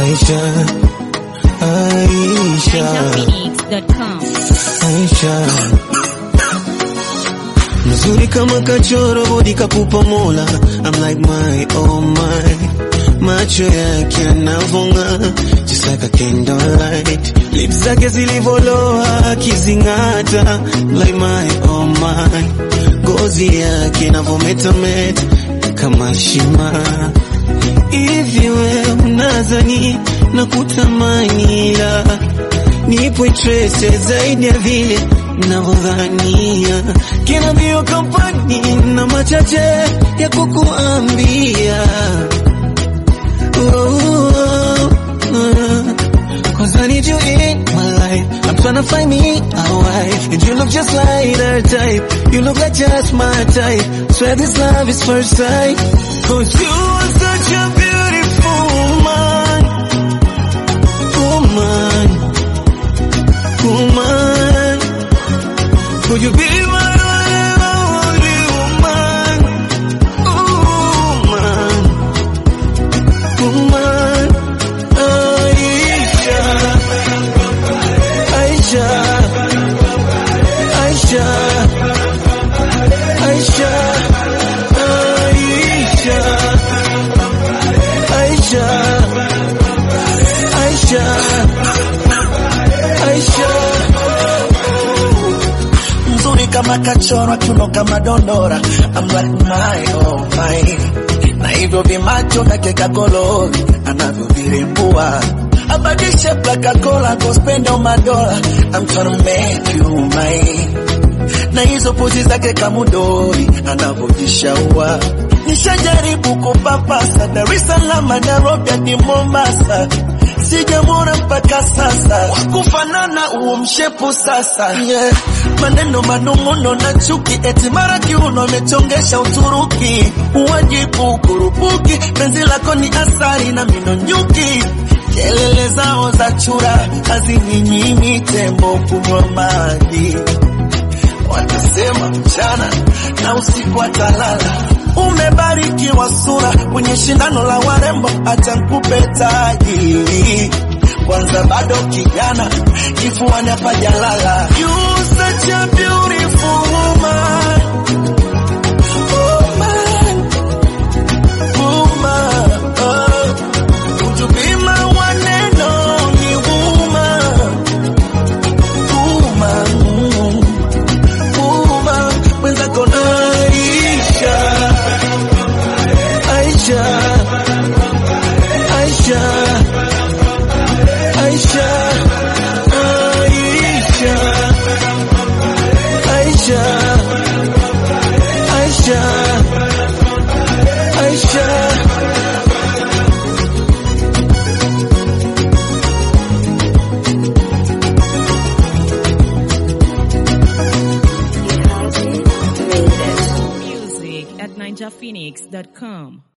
Aisha, Aisha, NinjaPhoenix.com. Aisha. Mzuri kama kachoro bodi kapupa mola I'm like my oh my Macho yake yanavonga Just like a candlelight Lips zake zilivoloa akizing'ata Like my oh my Ngozi yake inavometameta Kama shima Hivi we unazani na kutamani ila nipo interese zaidi ya vile navyodhania. Kina mbio kampani na machache ya kukuambia Oh, oh, oh. Cause I need you in my life. I'm tryna find me a wife. And you look just like her type. You look like just my type. Swear this love is first sight. Cause you are such a beautiful woman. Woman. Woman. Could you be my only woman? Woman. Woman. Aisha. Aisha. Aisha. Aisha. Aisha. Aisha. Aisha. Aisha. mzuri kama kachorwa kiuno kama dondora I'm like my oh my na hivyo vimacho vyake kakolori anavyovirembua abadishe plakakola kospenda madola I'm tryna make you mine na hizo pozi zake kamudori anavyojishaua nishajaribu kupapasa Dar es Salaam Nairobi hadi Mombasa sijamwona mpaka sasa wakufanana huo mshepu sasa yeah. maneno manung'uno na chuki eti mara kiuno amechongesha Uturuki uwajibu kurupuki penzi lako ni asari na mino nyuki kelele zao za chura hazininyimi tembo kunywa maji watasema mchana na usiku atalala. Umebarikiwa sura kwenye shindano la warembo, acha nikupe taji kwanza, bado kijana, kifuani hapajalala. You such a beautiful woman. Woman. Woman. Oh. Would you be my one and only woman? Woman. Woman. Mwenzako Aisha, Aisha, Aisha, Aisha, Aisha, Aisha, Aisha, Aisha. Music at NinjaPhoenix.com.